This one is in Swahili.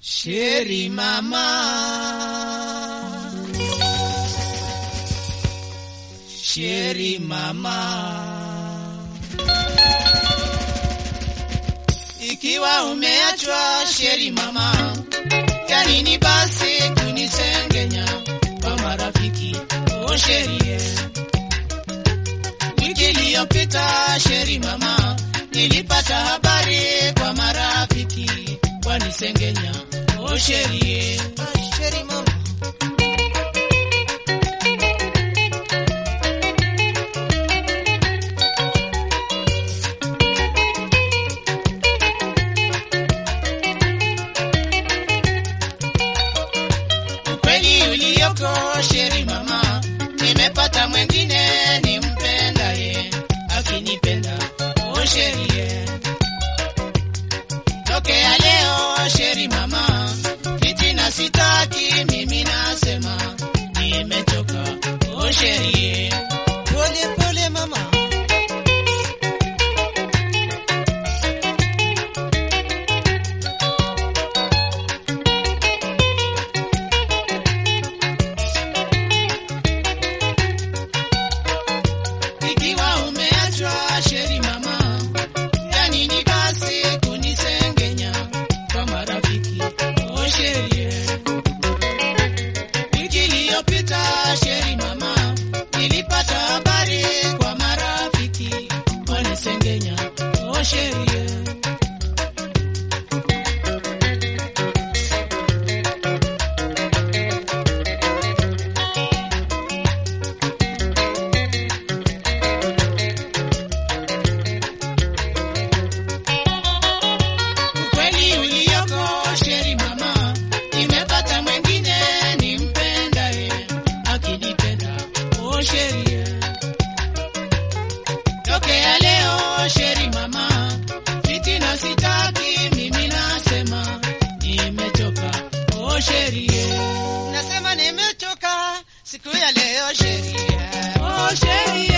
Sheri mama, Sheri mama, ikiwa umeachwa Sheri mama, yanini basi kunisengenya kwa marafiki o Sheri Wiki iliyopita Sheri mama, nilipata habari kwa marafiki wanisengenya o Sheri Sheri mama, ukweli ulioko Sheri mama, nimepata mwengine nimpendaye akinipenda o Sheri tokea leo Sheri mama, fitina sitaki mimi nasema nimechoka o Sheri pole pole mama, ikiwa umeachwa Sheri mama, yani ni basi kunisengenya kwa marafiki o Sheri wiki iliyopita Sheri mama, nilipata habari kwa marafiki wanisengenya o Sheri ukweli ulioko Sheri mama, nimepata mwengine nimpendaye akinipenda o Sheri tokea leo Sheri mama, fitina sitaki mimi nasema nimechoka o Sheri nasema nimechoka siku ya leo Sheri, o Sheri